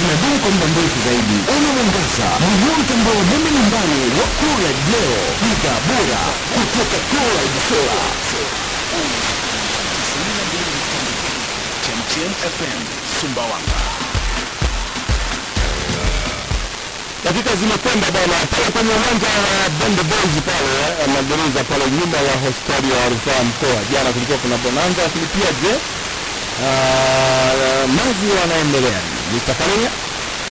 inadumu kwa muda mrefu zaidi. Una mwangaza, nunua mtandao wa umeme nyumbani wa Cooled leo, bidhaa bora kutoka Cooled Solar. Chemchem FM Sumbawanga. dakika zimekwenda bana pale kwenye uwanja wa Bonde Boys pale eh, magereza pale nyuma ya hospitali ya rufaa mkoa. Jana kulikuwa kuna bonanza, lakini pia je, ah, maji wanaendelea. Mr. Kalenya